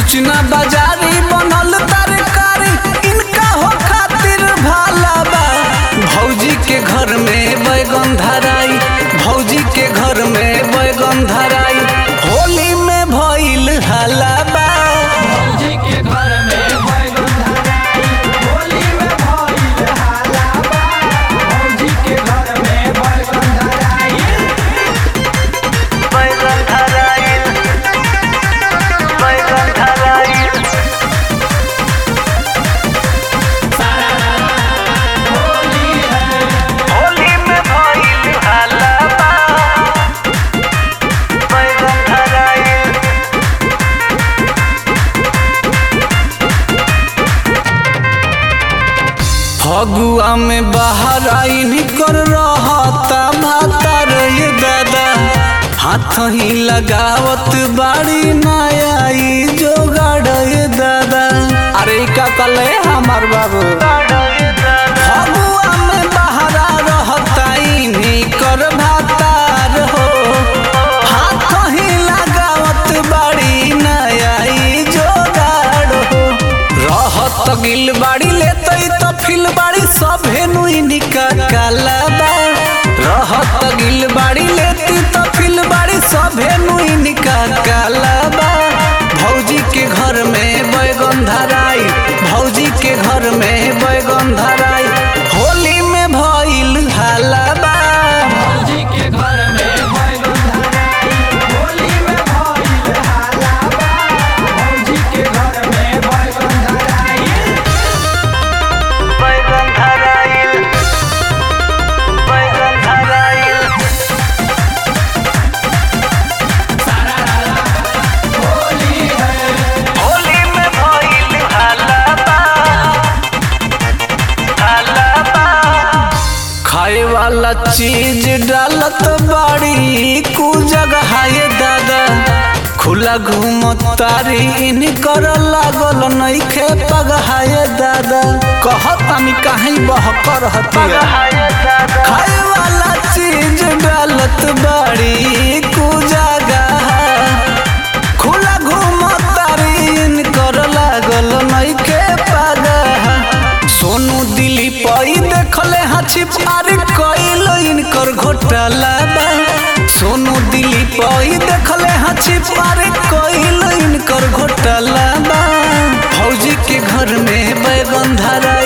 कुछ ना बाजारी बनल तरकारी इनका हो खातिर भाला बा भौजी के घर में बैगन धराई भौजी के घर में बैगन धराई होली में भइल हाला बा भौजी के घर में बैगन धराई होली में भइल हाला बा भौजी के घर में बैगन धराई बैगन धराई बैगन धराई होली है होली में भइल हाला बा बैगन धराई फगुआ में बाहर आई निकर रहता भाता रे दादा हाथ ही लगावत बाड़ी नाई जो गाड़े दादा अरे का कले हमार बाबू फगुआ में बहरा रहता निकर भातार हो हाथ ही लगावत बाड़ी नाई जो गाड़ हो रहत गिल बाड़ी लेते तो फिल बाड़ी सभे नुई निका काला बा रहत गिल बाड़ी लेती तो फिल बाड़ी सभे नुई निका काला बा भौजी के घर में बैगन धराई भौजी के घर में बैगन धराई होली में भइल हाला बा भौजी के घर में बैगन धराई होली में भइल हाला बा भौजी के घर में बैगन धराई बैगन धराई बैगन धराई होली है होली में भइल हाला बा हाला बा खाए वाला चीज डालत बाड़ी कु जगह ये दादा खुला घूम तारी इन कर लागल नइखे पगहाए दादा कहतानी काहे बहकर हतिया खाए वाला चीज डालत बाड़ी कु जगह खुला घूम तारीन कर लागल नइखे पागह सोनू दिली पई देखले हाछी पार कइल इनकर घोटाला बा सोनू दिली पई देखले हाछी पार कइल इनकर घोटाला बा फौजी के घर में बैगन धरा